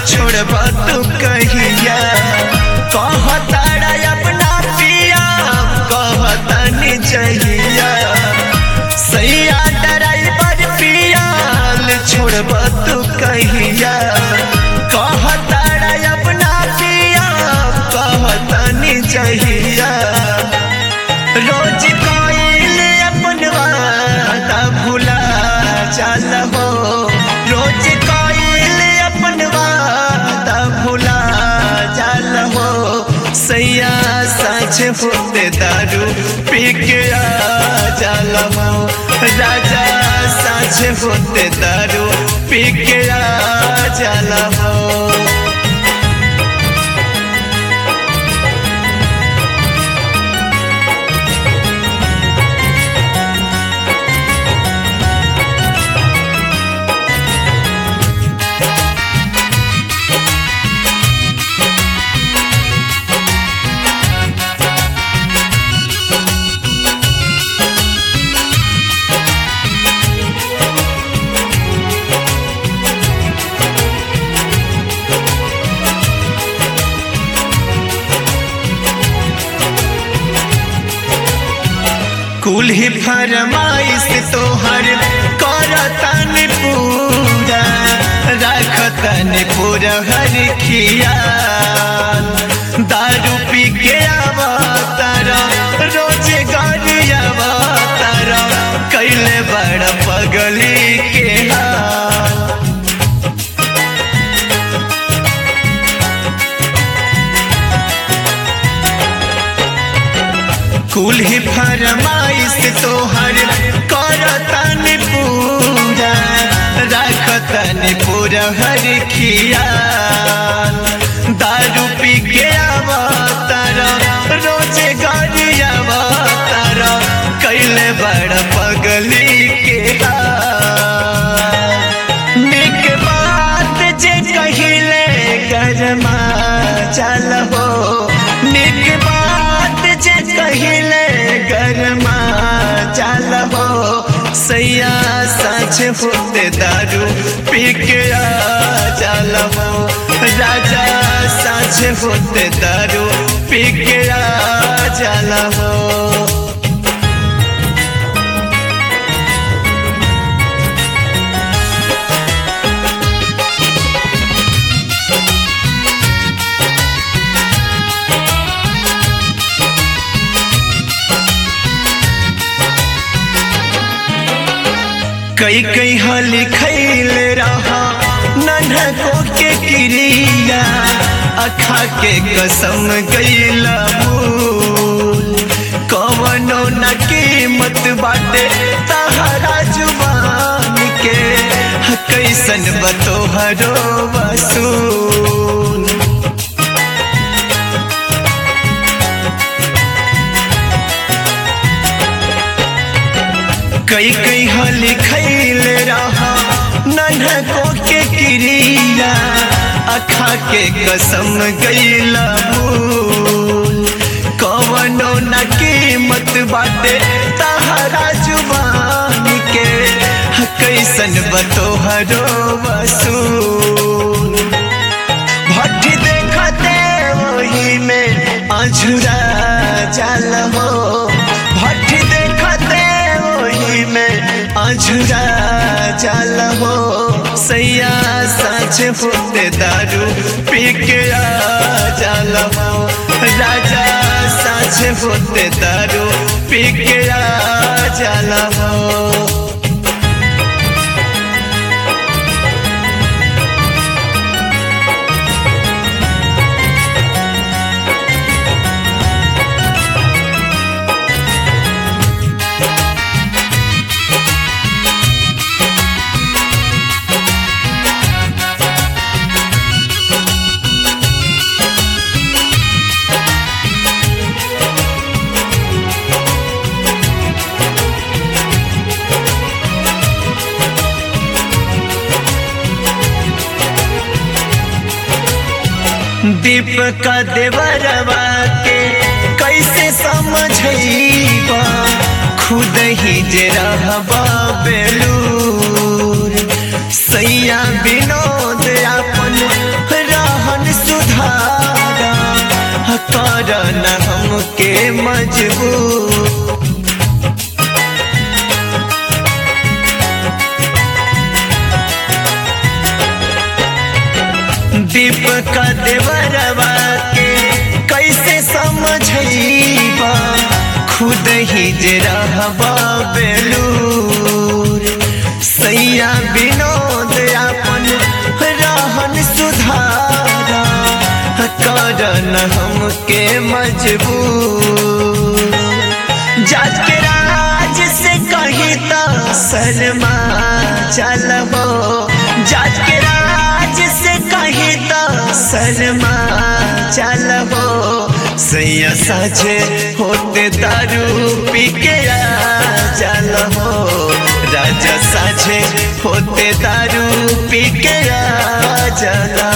छोड़ब तू कहिया कहताड़ा अपना पिया कहतनी जहिया सैया ड्राइवर पियाल छोड़ब तू कहिया कहताड़ा अपना पिया कहतनी जहिया रोज कोइल अपन वादा भुला चल हो रोज कोइल अपन वादा भुला चल हो सैया सच होते दारू पी के आ चल हो राजा सच होते दारू पी के आ चल हो कुल ही फरमाइश तोहर करतन पूरा रखतन पूरा हर खिया दारू पी के अवतार रोज गाड़ी अवतार कैले बड़ पगली के हाल कुल ही फरमाइश तोहर करतन पूरा रखतन पूरा हर खिया दारू पी के अवतार रोज गाड़ी अवतार कैले बड़ पगली के हाल। निक बात जे कहिले गरमा चल हो निक बात जे कहिले गरमा चल हो सैया सच होते दारू पी के आ चल हो राजा सच होते दारू पी के आ चल हो कई कई हाली खैल रहा नन्हको के क्रिया अखा के कसम गईला भूल कवनो न कीमत बाटे तहरा जुबान के कैसन बतोहरो वसूल कई कई हाली खैल रहा नन्हको के क्रिया अखा के कसम गईला भूल कवनो न कीमत बाटे तहरा जुबान के कैसन बतोहरो वसूल भट्टी देखते वही में अझुरा चल हो भट्टी देखते वही में अझुरा चल हो सैया सच होते दारू पी के आ चल हो राजा सच होते दारू पी के आ चल हो दीपक देवरवा के कैसे समझैबा खुद ही जे रहबा बेलूर सैया विनोद अपन करन हमके मजबूर दीपक देवरवा के कैसे समझैबा खुद ही जे रहबा बेलूर सैया विनोद अपन रहन सुधारा करन हमके मजबूर जात के राज से कही तो शर्मा चलबो जात के राज से कही तो शर्मा चलबो सैया साझे होते दारू पी के चलबो राजा साझे होते दारू पी के चला